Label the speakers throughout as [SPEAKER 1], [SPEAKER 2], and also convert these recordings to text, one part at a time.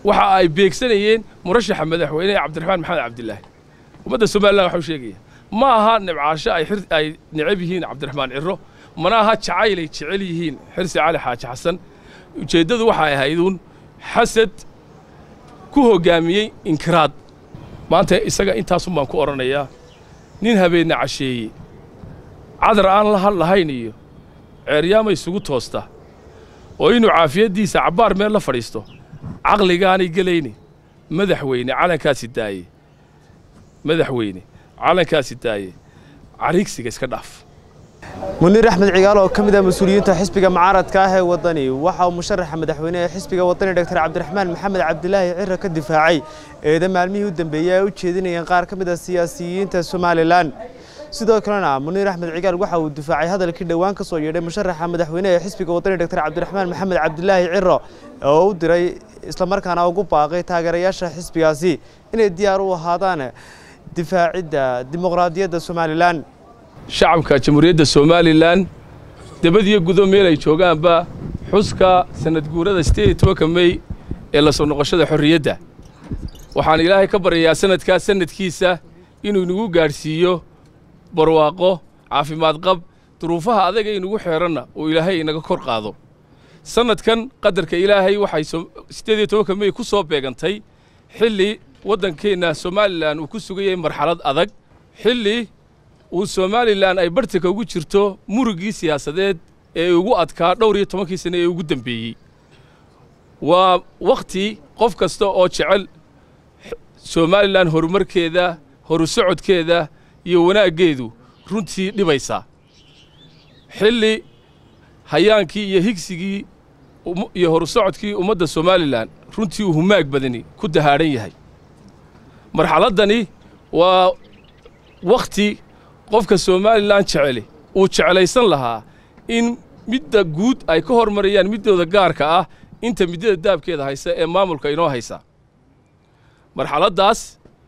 [SPEAKER 1] waxa ay beegsanayeen murashaxa madaxweyne cabdiraxmaan maxamed cabdilaahi ummadda somalilan waxau sheegaya ma aha nibcaasho ay ay necab yihiin cabdiraxmaan ciro mana aha jacayl ay jecel yihiin xirsi cali xaaji xasan ujeeddadu waxay ahayduun xasad ku hoggaamiyey inkiraad maanta isaga intaasun baan ku odhanayaa nin habeenna casheeye cadar aan la hadlahayn iyo ceeryaama isugu toosta oo inuu caafiyaddiisa cabbaar meel la fadhiisto caqligaanay gelayni madaxweyne calankaasi daaye madaxweyne calankaasi daaye cariigsiga iska dhaaf
[SPEAKER 2] muniir axmed cigaal oo ka mid ah mas-uuliyiinta xisbiga mucaaradka ah ee waddani waxa uu musharaxa madaxweyne ee xisbiga waddani dogtor cabdiraxmaan maxamed cabdilaahi ciro ka difaacay eeda maalmihii u dambeeyey ay u jeedinayeen qaar ka mid ah siyaasiyiinta somalilan sidoo kalena muniir axmed cigaal waxa uu difaacay hadalkii dhowaan ka soo yeedhay musharaxa madaxweyne ee xisbiga waddani dogtor cabdiraxmaan maxamed cabdilaahi ciro oo u diray islamarkaana ugu baaqay taageerayaasha xisbigaasi inay diyaar u ahaadaan difaacidda dimuqraadiyadda somalilan
[SPEAKER 1] shacabka jamhuuriyadda somalilan debadiyo gudo meel ay joogaanba xuska sanad guurada sideed iyo tobanka mey ee la soo noqoshada xorriyadda waxaan ilaahay ka baryayaa sanadkaa sanadkiisa inuu inagu gaadhsiiyo barwaaqo caafimaad qab duruufaha adaga inugu xeeranna uu ilaahay inaga kor qaado sannadkan qadarka ilaahay waxay siddeed iyo tobanka mey ku soo beegantay xilli waddankeenna somalilan uu ku sugayay marxalad adag xilli uu somalilan ay bartanka ugu jirto murugii siyaasadeed ee ugu adkaa dhowr iyo tobankii sane ee ugu dembeeyey waa wakhti qof kasta oo jecel somalilan horumarkeeda horu socodkeeda iyo wanaaggeedu runtii dhibaysaa xilli hayaankii iyo higsigii iyo horu socodkii ummadda somalilan runtii uu humaag badani ku dahaadhan yahay marxaladdani waa wakhti qofka somalilan jeceli uu jeclaysan lahaa in midda guud ay ka hormarayaan middooda gaarka ah inta middada daabkeeda haysa ee maamulka inoo haysa marxaladdaas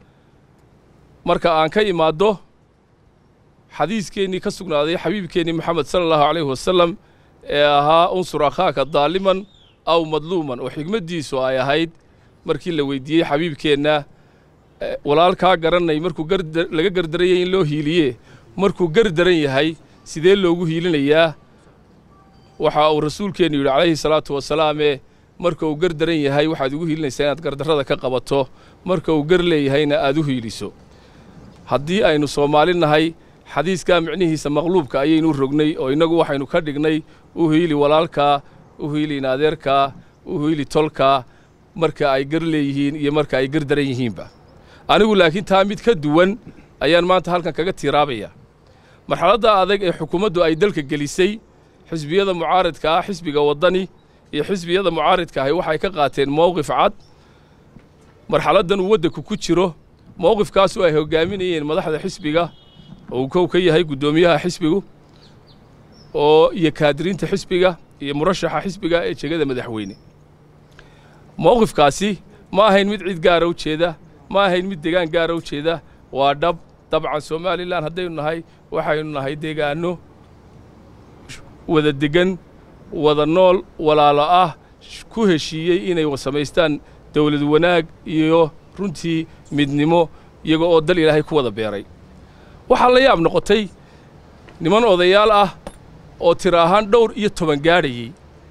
[SPEAKER 1] marka aan ka imaaddo xadiiskeenii ka sugnaaday xabiibkeennii moxamed sala allahu calayhi wasalam ee ahaa unsur akhaaka daaliman aw madluuman oo xigmaddiisu ay ahayd markii la weyddiiyey xabiibkeenna walaalkaa garanay markuu laga gardarayay in loo hiiliye markuu gar daran yahay sidee loogu hiilinayaa waxa uu rasuulkeennu yidhi calayhi salaatu wasalaamee marka uu gar daran yahay waxaad ugu hiilinaysaa inaad gardarrada ka qabato marka uu gar leeyahayna aad u hiiliso haddii aynu soomaali nahay xadiiskaa micnihiisa maqluubka ayaynu rognay oo innagu waxaynu ka dhignay u hiili walaalkaa u hiili inaadeerkaa u hiili tolkaa marka ay gar leeyihiin iyo marka ay gar daran yihiinba anigu laakiin taa mid ka duwan ayaan maanta halkan kaga tiiraabaya marxaladda adag ee xukuumaddu ay dalka gelisay xisbiyada mucaaridka ah xisbiga waddani iyo xisbiyada mucaaridka ahi waxay ka qaateen mowqif cad marxaladdan uu waddanku ku jiro mowqifkaasu ay hoggaaminayeen madaxda xisbiga oo uu kow ka yahay guddoomiyaha xisbigu oo iyo kaadiriinta xisbiga iyo murashaxa xisbiga ee jegada madaxweyne mowqifkaasi ma ahayn mid cid gaara u jeeda ma ahayn mid degaan gaara u jeeda waa dhab dabcan somalilan haddaynu nahay waxaynu nahay deegaanno wada degan wada nool walaalo ah ku heshiiyey inay samaystaan dawlad wanaag iyo runtii midnimo iyaga oo dal ilaahay ku wada beeray waxaa la yaab noqotay niman odayaal ah oo tiro ahaan dhowr iyo toban gaadhayey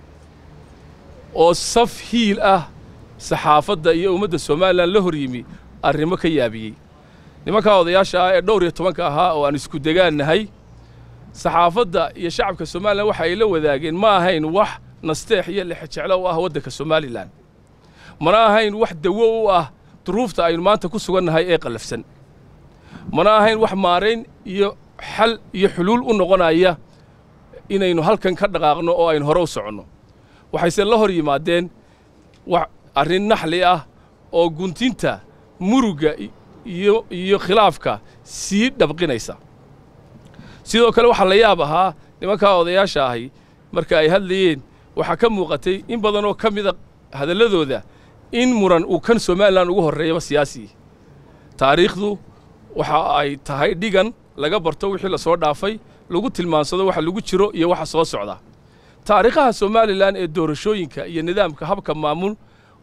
[SPEAKER 1] oo saf hiil ah saxaafadda iyo ummadda somalilan la hor yimi arrimo ka yaabiyey nimankaa odayaasha ah ee dhowr iyo tobanka ahaa oo aan isku degaan nahay saxaafadda iyo shacabka somalilan waxa ay la wadaageen ma ahayn wax nasteex iyo lexejeclo u ah waddanka somalilan mana ahayn wax dawo u ah duruufta aynu maanta ku sugannahay ee qallafsan mana ahayn wax maarayn iyo xal iyo xuluul u noqonaya inaynu halkan ka dhaqaaqno oo aynu hore u soconno waxayse la hor yimaadeen wax arrin naxli ah oo guntinta murugga iyo iyo khilaafka sii dhabqinaysa sidoo kale waxaa la yaab ahaa nimankaa odayaasha ahi marka ay hadlayeen waxaa ka muuqatay in badan oo ka mida hadalladooda in muran uu kan somalilan ugu horreeyaba siyaasi taariikhdu waxa ay tahay dhigan laga barto wixii la soo dhaafay lagu tilmaansado waxa lagu jiro iyo waxa soo socda taariikhaha somalilan ee doorashooyinka iyo nidaamka habka maamul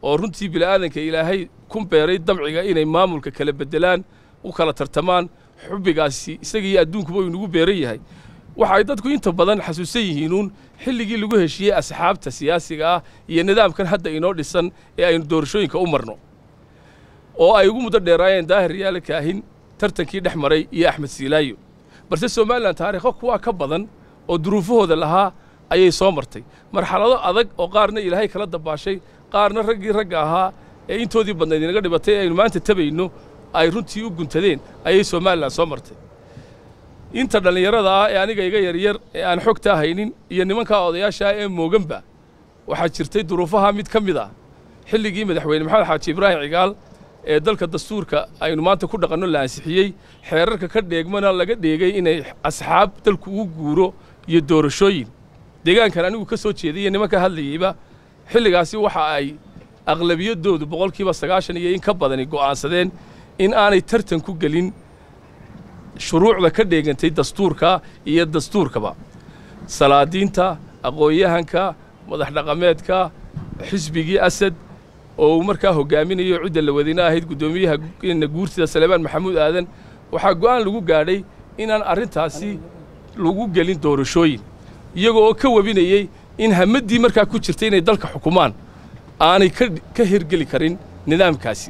[SPEAKER 1] oo runtii bila'aadanka ilaahay ku beeray damciga inay maamulka kala beddelaan u kala tartamaan xubbigaasi isagiiyo adduunkuba uu inagu beeran yahay waxa ay dadku inta badan xasuusan yihiinuun xilligii lagu heshiiyey asxaabta siyaasiga ah iyo nidaamkan hadda inoo dhisan ee aynu doorashooyinka u marno oo ay ugu muddo dheeraayeen daahir yaala kaahin tartankii dhex maray iyo axmed siilaayo balse somalilan taariikho kuwaa ka badan oo duruufahooda lahaa ayay soo martay marxalado adag oo qaarna ilaahay kala dabaashay qaarna raggii ragga ahaa ee intoodii badnayd inaga dhibatay ee aynu maanta tabayno ay runtii u guntadeen ayay somalilan soo martay inta dhallinyarada ah ee aniga iga yaryar ee aan xogtaa haynin iyo nimankaa odayaasha ah ee mooganba waxaa jirtay duruufaha mid ka mid ah xilligii madaxweyne maxamed xaaji ibraahim cigaal ee dalka dastuurka aynu maanta ku dhaqanno la ansixiyey xeerarka ka dheegmana laga dheegay inay asxaab dalku ugu guuro iyo doorashooyin deegaankan anigu ka soo jeeday iyo nimanka hadlayeyba xilligaasi waxa ay aqlabiyaddoodu boqolkiiba sagaashan iyo in ka badani go'aansadeen in aanay tartan ku gelin shuruucda ka dheegantay dastuurka iyo dastuurkaba salaadiinta aqoon-yahanka madax dhaqameedka xisbigii asad oo uu markaa hoggaaminayo cidda la wadina ahayd guddoomiyaha guurtida salebaan maxamuud aadan waxaa go'aan lagu gaadhay inaan arrintaasi lagu gelin doorashooyin iyagoo oo ka webinayey in hamaddii markaa ku jirtay inay dalka xukumaan aanay ka hirgeli karin nidaamkaasi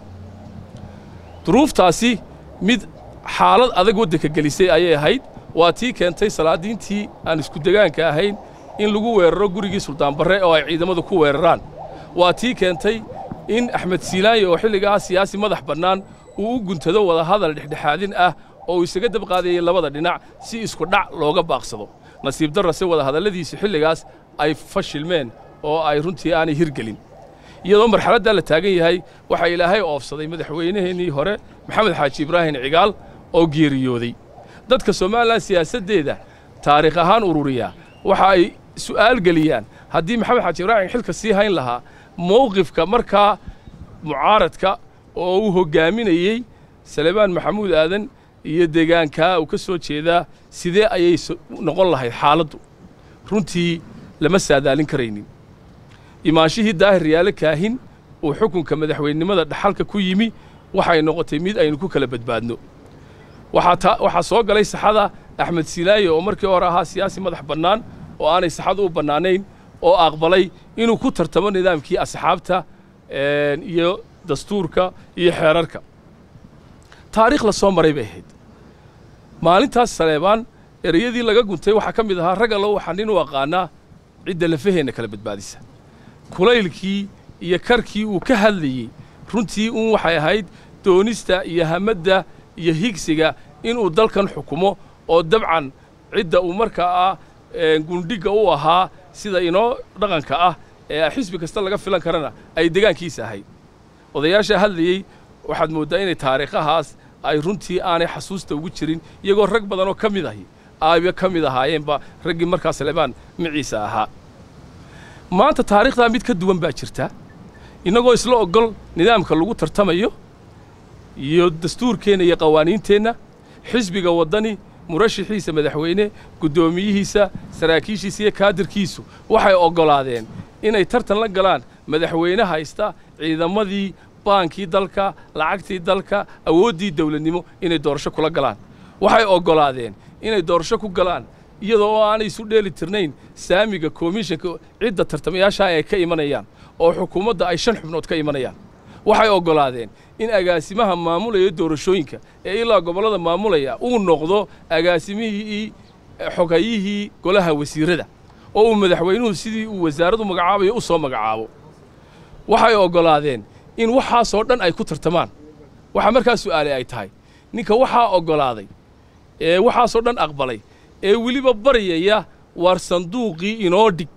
[SPEAKER 1] duruuftaasi mid xaalad adag waddanka gelisay ayay ahayd waa tii keentay salaadiintii aan isku degaanka ahayn in lagu weeraro gurigii suldaanbarre oo ay ciidamadu ku weeraraan waa tii keentay in axmed siilaaye oo xilligaa siyaasi madax bannaan uu u guntado wadahadal dhexdhexaadin ah oo uu isaga dabqaadayey labada dhinac si isku dhac looga baaqsado nasiib darrase wadahadalladiisi xilligaas ay fashilmeen oo ay runtii aanay hirgelin iyadoo marxaladdaa la taagan yahay waxaa ilaahay oofsaday madaxweynaheennii hore maxamed xaaji ibraahim cigaal oo geeriyooday dadka somalilan siyaasaddeeda taariikh ahaan ururiya waxa ay su'aal geliyaan haddii maxamed xaaji ibraahim xilka sii hayn lahaa mowqifka markaa mucaaradka oo uu hoggaaminayey salebaan maxamuud aadan iyo deegaankaa uu ka soo jeedaa sidee ayay noqon lahayd xaaladdu runtii lama saadaalin karaynin imaanshihii daahir yaale kaahin uu xukunka madaxweynenimada dhaxalka ku yimi waxay noqotay mid aynu ku kala badbaadno waxaa soo galay saxada axmed silaaye oo markii hore ahaa siyaasi madax bannaan oo aanay saxadu u bannaanayn oo aqbalay inuu ku tartamo nidaamkii asxaabta iyo dastuurka iyo xeerarka taariikh la soo maray bay ahayd maalintaas saleebaan ereyadii laga guntay waxaa ka mid ahaa rag allo waxaa nin u aqaanaa cidda lafaheenna kala badbaadisa kulaylkii iyo karkii uu ka hadlayey runtii uun waxay ahayd doonista iyo hamadda iyo higsiga inuu dalkan xukumo oo dabcan cidda uu markaa ah gundhigga u ahaa sida inoo dhaqanka ah ee xisbi kasta laga filan karana ay degaankiisa ahayd odayaasha hadlayey waxaad mooddaa inay taariikhahaas ay runtii aanay xasuusta ugu jirin iyagoo rag badan oo ka mid ahi ayba ka mid ahaayeenba raggii markaa salebaan maciisa ahaa maanta taariikhdaa mid ka duwan baa jirta innagoo isla ogol nidaamka lagu tartamayo iyo dastuurkeenna iyo qawaaniinteenna xisbiga waddani murashaxiisa madaxweyne guddoomiyihiisa saraakiishiisa iyo kaadirkiisu waxay oggolaadeen inay tartan la galaan madaxweyne haysta ciidamadii baankii dalka lacagtii dalka awooddii dawladnimo inay doorasho kula galaan waxay oggolaadeen inay doorasho ku galaan iyadoo oo aanay isu dheeli tirnayn saamiga komishanka cidda tartamayaashaa ay ka imanayaan oo xukuumadda ay shan xubnood ka imanayaan waxay oggolaadeen in agaasimaha maamulaya doorashooyinka ee ilaa gobollada maamulaya uu noqdo agaasimihii xogayihii golaha wasiirrada oo uu madaxweynuhu sidii uu wasaaraddu magacaabayo u soo magacaabo waxay oggolaadeen in waxaasoo dhan ay ku tartamaan waxaa markaa su'aalay ay tahay ninka waxaa oggolaaday ee waxaasoo dhan aqbalay ee weliba baryaya waar sanduuqii inoo dhig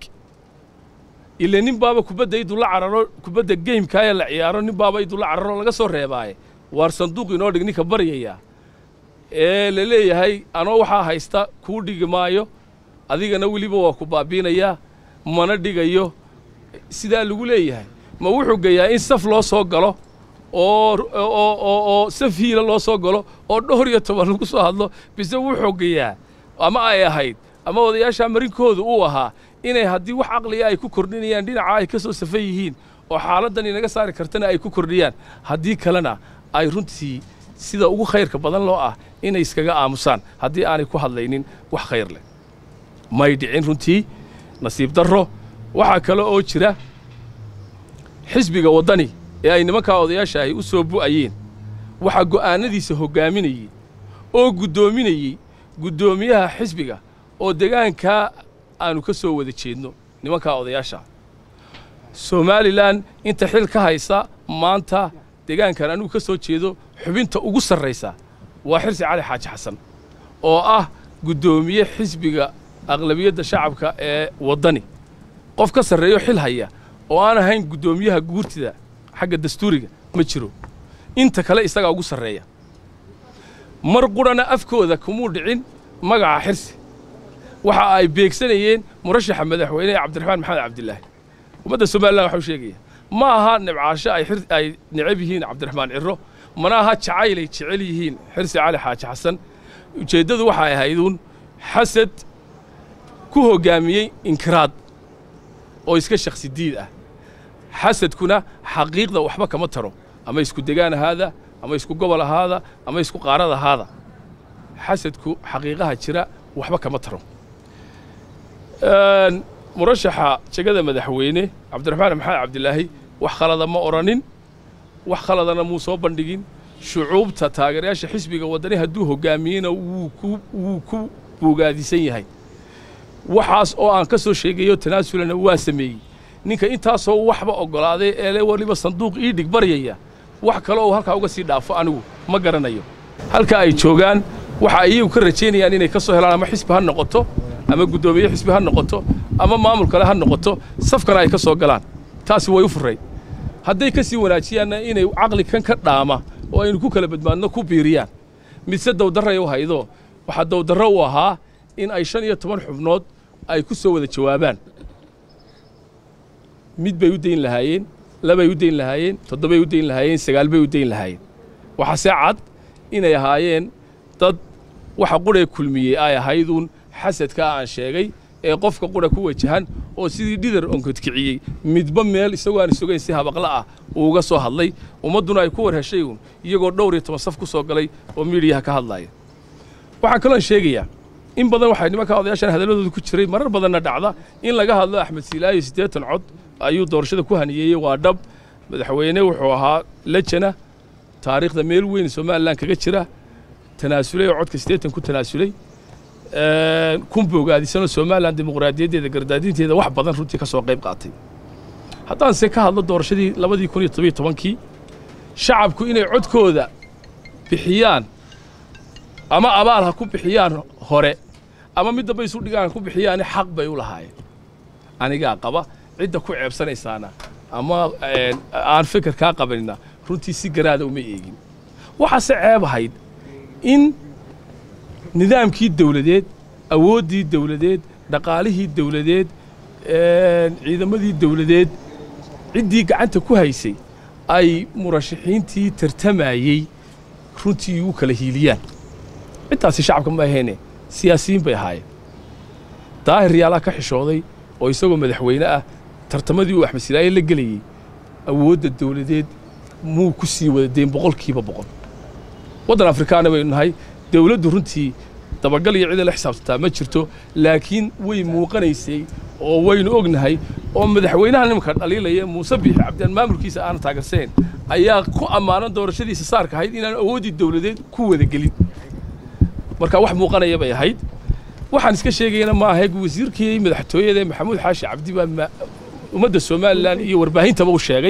[SPEAKER 1] ile nin baaba kubadda iduu la cararo kubadda geymkaayee la ciyaaro nin baaba iduu la cararo laga soo reebaaye waar sanduuq inoo dhig ninka baryaya ee la leeyahay anoo waxaa haysta kuu dhigi maayo adigana weliba waa ku baabiinayaa mana dhigayo sidaa lagu leeyahay ma wuxuu geeyaa in saf loo soo galo oo oo oo saf hiila loo soo galo oo dhowr iyo toban lagu soo hadlo bise wuxuu geeyaa ama ay ahayd ama odayaasha marinkooda uu ahaa inay haddii wax caqliga ay ku kordhinayaan dhinaca ay ka soo safan yihiin oo xaaladdan inaga saari kartana ay ku kordhiyaan haddii kalena ay runtii sida ugu khayrka badan loo ah inay iskaga aamusaan haddii aanay ku hadlaynin wax khayr leh may dhicin runtii nasiib darro waxaa kale oo jira xisbiga waddani ee ay nimankaa odayaasha ahi u soo bu'ayeen waxaa go'aanadiisa hoggaaminayey oo guddoominayey guddoomiyaha xisbiga oo degaankaa aanu ka soo wada jeedno nimankaa odayaasha somalilan inta xil ka haysa maanta degaankan anugu ka soo jeedo xubinta ugu sarraysa waa xirsi cali xaaji xasan oo ah guddoomiye xisbiga aqlabiyadda shacabka ee waddani qof ka sarreeyo xil haya oo aan ahayn guddoomiyaha guurtida xagga dastuuriga ma jiro inta kale isagaa ugu sarreeya mar qurhana afkooda kumuu dhicin magaca xirsi waxa ay beegsanayeen murashaxa madaxweyne cabdiraxmaan maxamed cabdilaahi ummadda somalilan waxau sheegaya ma aha nibcaasho ay ay necab yihiin cabdiraxmaan ciro mana aha jacaylay jecel yihiin xirsi cali xaaji xasan ujeeddadu waxay ahayduun xasad ku hoggaamiyey inkiraad oo iska shakhsi diid ah xasadkuna xaqiiqda waxba kama taro ama isku degaan ahaada ama isku gobol ahaada ama isku qaarad ahaada xasadku xaqiiqaha jira waxba kama taro murashaxa jegada madaxweyne cabdiraxmaan maxamed cabdilaahi wax khalada ma odhanin wax khaladana muu soo bandhigin shucuubta taageerayaasha xisbiga waddani hadduu hoggaamiyeyna wuu ku wuu ku bogaadisan yahay waxaas oo aan ka soo sheegayo tanaasulana waa sameeyey ninka intaasoo waxba oggolaaday eele weliba sanduuq ii dhig baryaya wax kale oo halkaa uga sii dhaafo anigu ma garanayo halka ay joogaan waxa ay iyagu ka rajaynayaan inay ka soo helaan ama xisbi ha noqoto ama guddoomiye xisbi ha noqoto ama maamul kale ha noqoto safkana ay ka soo galaan taasi way u furray hadday ka sii wanaajiyaanna inay caqli kan ka dhaama oo aynu ku kala badbaadno ku biiriyaan midse dawdarray u haydo waxaa dawdarro u ahaa in ay shan iyo toban xubnood ay ku soo wada jawaabaan mid bay u dayn lahaayeen labay u dayn lahaayeen toddobay u dayn lahaayeen sagaal bay u dayn lahaayeen waxaase cad inay ahaayeen dad waxa qurhee kulmiyey ay ahayduun xasadkaa aan sheegay ee qofka qura ku wajahan oo sidii dhidar onkodkiciyey midba meel isagoo aan sugayn si habaqla ah uu uga soo hadlay ummadduna ay ku war heshay uun iyagoo dhowr iyo toban saf ku soo galay oo miidiyaha ka hadlaaya waxaan kaloon sheegayaa in badan waxay nimankaa odayaashan hadalladooda ku jiray marar badanna dhacda in laga hadlo axmed siilaayo siddeetan cod ayuu doorashada ku haniyeeyey waa dhab madaxweyne wuxuu ahaa lejana taariikhda meel weyn somalilan kaga jira tanaasulay oo codka siddeetan ku tanaasulay kun bogaadisanoo somalilan dimuqraadiyaddeeda gardaadinteeda wax badan runtii ka soo qayb qaatay haddaanse ka hadlo doorashadii labadii kun iyo tobiyo tobankii shacabku inay codkooda bixiyaan ama abaal ha ku bixiyaan hore ama mid damba isu dhigaan ku bixiyaani xaq bay u lahaayeen anigaa qaba cidda ku ceebsanaysaana ama aan fikir kaa qabanina runtii si garaada uma eegin waxaase ceeb ahayd in nidaamkii dawladeed awooddii dawladeed dhaqaalihii dawladeed ciidamadii dawladeed ciddii gacanta ku haysay ay murashaxiintii tartamayey runtii u kala hiiliyaan cidtaasi shacabka ma ahayne siyaasiyiin bay ahaayeen daahir yaalaa ka xishooday oo isagoo madaxweyne ah tartamadii uu axmed silaaye la gelayey awoodda dawladeed muu ku sii wada dayn boqolkiiba boqol waddan afrikaana baynu nahay dawladdu runtii dabagal iyo cida la xisaabtantaa ma jirto laakiin way muuqanaysay oo waynu ognahay oo madaxweynaha nimanka dhaliilaya muuse biixi cabdiyaan maamulkiisa aana taagerseen ayaa ku ammaanan doorashadiisa saarka ahayd inaan awooddii dawladeed ku wada gelin marka wax muuqanaya bay ahayd waxaan iska sheegayana ma ahayd wasiirkii madaxtooyada maxamuud xaashi cabdi baa ummadda somalilan iyo warbaahintaba u sheegay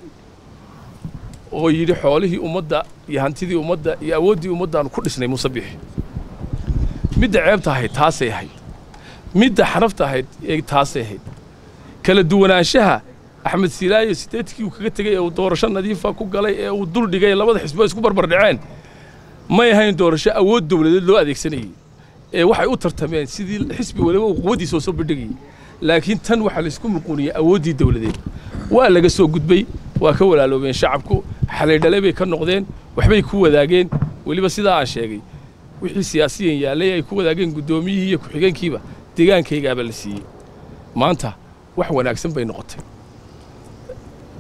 [SPEAKER 1] oo yidhi xoolihii ummadda iyo hantidii ummadda iyo awooddii ummaddaanu ku dhisnay muuse biixi midda ceebta ahayd taasay ahayd midda xarafta ahayd ee taasay ahayd kala duwanaanshaha axmed silaayo sideedkii uu kaga tegey ee uu doorasho nadiifa ku galay ee uu dul dhigay labada xisbo isku barbar dhaceen may ahayn doorasho awood dawladeed loo adeegsanayey ee waxay u tartameen sidii xisbi waliba uu quwaddiisa oo soo bandhigayey laakiin tan waxaa laysku muquuniyey awooddii dawladeed waa laga soo gudbay waa ka walaaloobeen shacabku xalaydhale bay ka noqdeen waxbay ku wadaageen weliba sidaa aan sheegay wixii siyaasiyan yaallay ay ku wadaageen guddoomiyihii iyo ku-xigeenkiiba deegaankaygaaba la siiyey maanta wax wanaagsan bay noqotay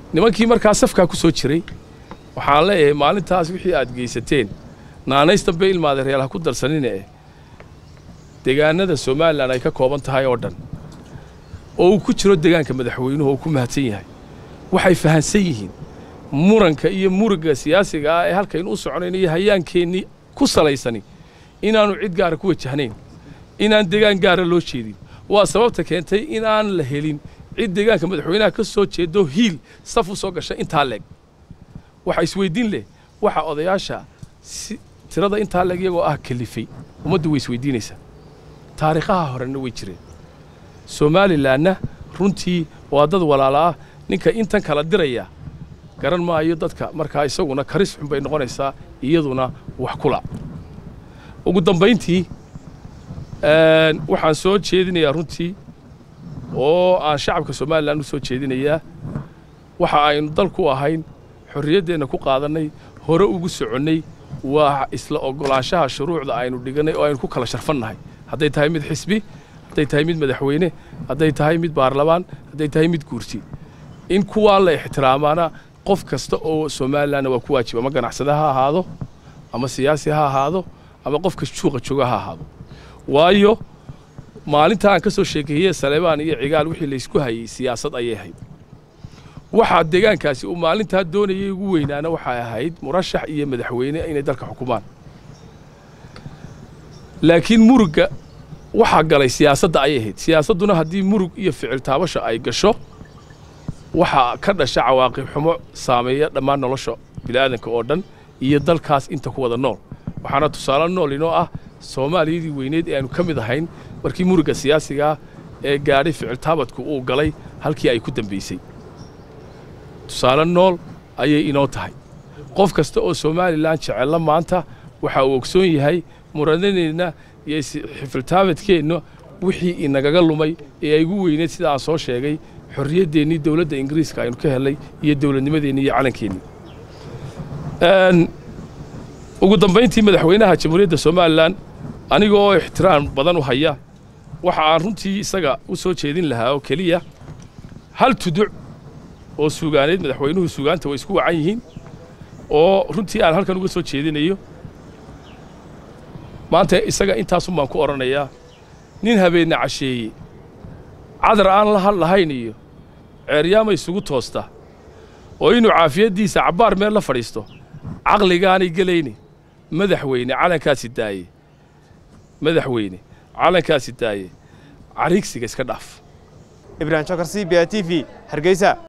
[SPEAKER 1] nimankii markaa safkaa ku soo jiray waxaan leeyahay maalintaas wixii aad geysateen naanaystan bay ilmaada reel ha ku darsanine eh deegaanada somalilan ay ka kooban tahay oo dhan oo uu ku jiro deegaanka madaxweynuhu oo ku mahadsan yahay waxay fahansan yihiin muranka iyo muriga siyaasiga ah ee halkaynu u soconayno iyo hayaankeenni ku salaysani inaannu cid gaara ku wajahnayn inaan deegaan gaara loo jeedin waa sababta keentay in aan la helin cid deegaanka madaxweynaha ka soo jeedo hiil saf u soo gasha intaa leeg waxa isweydiin leh waxa odayaasha si tirada intaa leeg iyagoo ah kalifay ummaddu way isweydiinaysaa taariikhaha horena way jireen somalilanna runtii waa dad walaala ah ninka intan kala diraya garan maayo dadka markaa isaguna karis xun bay noqonaysaa iyaduna wax kula ugu dambayntii waxaan soo jeedinayaa runtii oo aan shacabka somalilan u soo jeedinayaa waxa aynu dalku ahayn xorriyaddeenna ku qaadannay hore ugu soconnay waa isla oggolaanshaha shuruucda aynu dhigannay oo aynu ku kala sharfannahay hadday tahay mid xisbi hadday tahay mid madaxweyne hadday tahay mid baarlamaan hadday tahay mid guurti in kuwaa la ixtiraamaana qof kasta oo somalilanna waa ku waajiba ama ganacsade ha ahaado ama siyaasi ha ahaado ama qofka juuqa jooga ha ahaado waayo maalinta aan ka soo sheekeeyey saleebaan iyo cigaal wixii laysku hayey siyaasad ayay ahayd waxaa deegaankaasi uu maalintaa doonayay ugu weynaana waxay ahayd murashax iyo madaxweyne inay dalka xukumaan laakiin murugga waxaa galay siyaasadda ayay ahayd siyaasadduna haddii murug iyo ficil taabasha ay gasho waxaa ka dhasha cawaaqib xumo saameeya dhammaan nolosha bini'aadanka oo dhan iyo dalkaas inta ku wada nool waxaana tusaale nool inoo ah soomaaliyadii weyneed ee aanu ka mid ahayn markii murugga siyaasigaa ee gaadhay ficil taabadku uu galay halkii ay ku dambaysay tusaale nool ayay inoo tahay qof kasta oo somalilan jecella maanta waxa uu ogsoon yahay muranadeenna iyo xifiltaabadkeenna wixii inagaga lumay ee ay ugu weyneed sida aan soo sheegay xorriyaddeenii dowladda ingiriiska aynu ka helnay iyo dowladnimadeennii iyo calankeennii ugu dambayntii madaxweynaha jamhuuriyadda somalilan aniga oo ixtiraam badan u haya waxa aan runtii isaga u soo jeedin lahaa oo keliya hal tuduc oo suugaaneed madaxweynuhu suugaanta way isku wacan yihiin oo runtii aan halkan uga soo jeedinayo maanta isaga intaasun baan ku odhanayaa nin habeenna casheeye cadar aan la had lahayn iyo ceeryaama isugu toosta oo inuu caafiyaddiisa cabbaar meel la fadhiisto caqligaanay gelayne madaxweyne calankaasi daaye madaxweyne calankaasi daaye cariigsiga iska dhaaf
[SPEAKER 2] ibrahim shakar c b a t v hargeysa